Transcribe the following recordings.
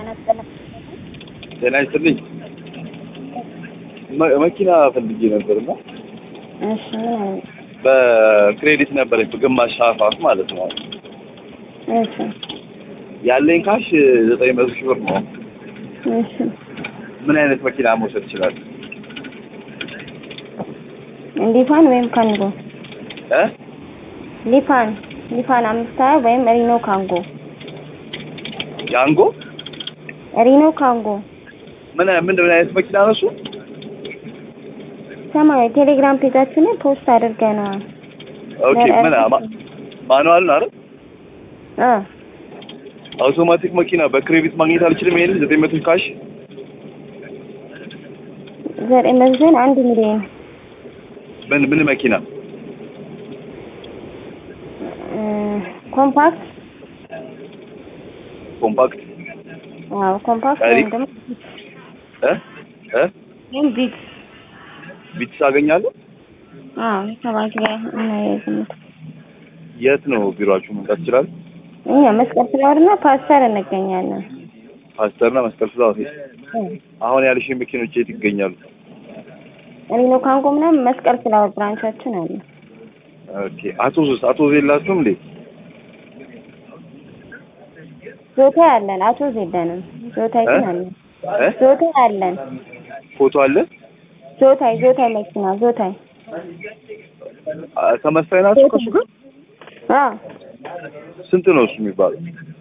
ጤና ይስጥልኝ። መ- መኪና ፈልጌ ነበር እና እሺ ምን አይነት? በክሬዲት ነበረኝ በግማሽ ሀፋፍ ማለት ነው። እሺ ያለኝ ካሽ ዘጠኝ መቶ ሺህ ብር ነው። እሺ ምን አይነት መኪና መውሰድ ይችላል? ሊፋን ወይም ካንጎ እ ሊፋን ሊፋን አምስት ሀያ ወይም ሪኖ ካንጎ ያንጎ ሪኖ ካንጎ ምን ምን ምን አይነት መኪና ነው እሱ? ሰማያዊ ቴሌግራም ፔጃችን ላይ ፖስት አድርገነዋል። ኦኬ ምን ማ- ማኑዋል ነው አይደል? አ አውቶማቲክ መኪና በክሬዲት ማግኘት አልችልም። ይሄን ዘጠኝ መቶ ካሽ ዘጠኝ መዝን አንድ ሚሊዮን ምን ምን መኪና እ ኮምፓክት ኮምፓክት አዎ ኮምፓክት ቀሪ? ወይም ደግሞ እ እ ወይም ቢት ቢትስ አገኛለሁ። አዎ ሰባት ላይ እናያይዝምት የት ነው ቢሮአችሁ መምጣት ይችላል? እኛ መስቀል ፍላወር እና ፓስተር እንገኛለን። ፓስተርና መስቀል ፍላወር። እ አሁን ያልሽ መኪኖች የት ይገኛሉ? ሪኖ ካንጎ ምናምን መስቀል ፍላወር ብራንቻችን አለ። ኦኬ አቶዝስ አቶዝ የላችሁም እንዴ? ዞታይ አለን። አቶ የለንም። ዞታይ ግን እ? አለን። እ? ዞታይ አለን። ፎቶ አለ? ዞታይ ዞታይ መኪና ዞታይ አ- ተመሳሳይ ናቸው ከሱ ጋር? አ ስንት ነው እሱ የሚባለው?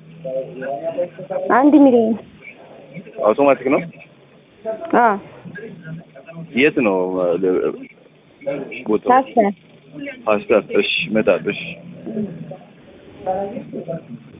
አንድ ሚሊዮን አውቶማቲክ ነው? አ የት ነው አ, ለ- ቦታው? ፓስተር ፓስተር። እሺ እመጣለሁ። እሺ